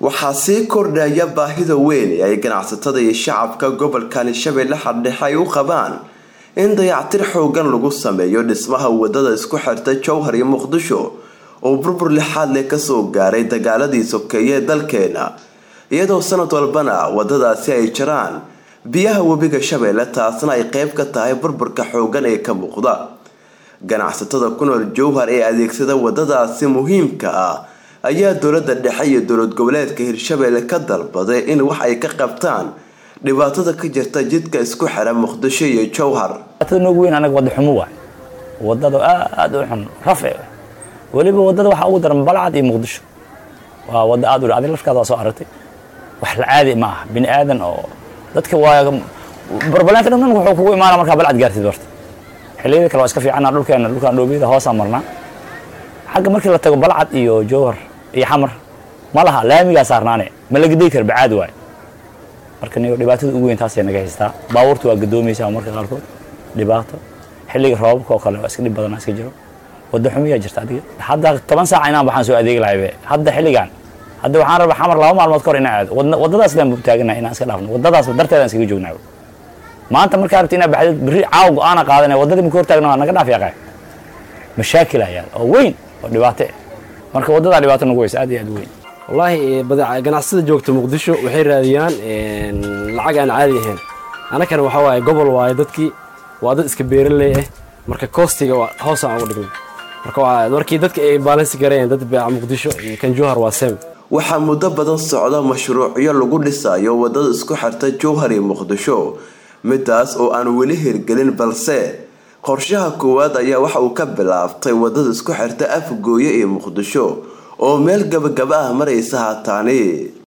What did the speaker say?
waxaa sii kordhaya baahida weyn ee ay ganacsatada iyo shacabka gobolkani shabeelle xardhexe ay u qabaan in dayactir xoogan lagu sameeyo dhismaha wadada isku xirta jowhar iyo muqdisho oo burbur lixaad leh kasoo gaaray dagaaladii sokeeye ee dalkeena iyadoo sanad walbana wadadaasi ay jiraan biyaha webiga shabeelle taasna ay qeyb ka tahay burburka xoogan ee ka muuqda ganacsatada ku nool jowhar ee adeegsada wadadaasi muhiimka ah ayaa dowlada dhexe iyo dowlad goboleedka hirshabeelle ka dalbaday in wax ay ka qabtaan dhibaatada ka jirta jidka isku xira muqdisho iyo jowhar noogu weyn anaga wada xumo waay wadada aada u xun rafe weliba wadada waxaa ugu daran balcad iyo muqdisho waa wada aad u adi lafkaada waa soo aragtay wax la caadi ma aha bini aadan oo dadka waa barbaleenta dhan wuxuu kugu imaana markaa balcad gaartid barta xilliyada kale waa iska fiicana dhulkeena dhulkaan dhoobiyada hoosaa marnaa xagga markii la tago balcad iyo jowhar iyo xamar ma laha laamigaa saarnaane ma la gadey kara bacaad waaye marka niyo dhibaatada ugu weyn taasay naga haystaa baabuurta waa gadoomaysaa marka qaarkood dhibaato xilliga roobabka oo kale waa iska dhib badanaa iska jiro wadda xumiyaa jirta adiga hadda toban saac inaan waxaan soo adeegi lahaybe hadda xilligan hadda waxaan rabaa xamar laba maalmood kahor inaan aado waddadaas leen taaganahay inaan iska dhaafno waddadaas darteedaan iskaga joognaa maanta markaa rabti inaa baxdid berri caaw go-aana qaadanaya waddadii maka hortaagna waa naga dhaaf yaqaa mashaakil ayaa oo weyn oo dhibaato marka waddadaa dhibaato nagu weysa aad iyo aad u weyn wallaahi ganacsada joogta muqdisho waxay raadiyaan lacag aan caadi ahayn annakana waxaa waaye gobol waaye dadkii waa dad iska beeraley ah marka koostiga hoosaan ugu dhignay marka markii dadka ay baalansi gareen dad beeca muqdisho iyo kan jowhar waa sem waxaa muddo badan socda mashruucyo lagu dhisayo wadada isku xirta jowhar iyo muqdisho midaas oo aan weli hirgelin balse qorshaha koowaad ayaa waxa uu ka bilaabtay wadada isku xirta afgooye iyo muqdisho oo meel gabagaba ah maraysa haataani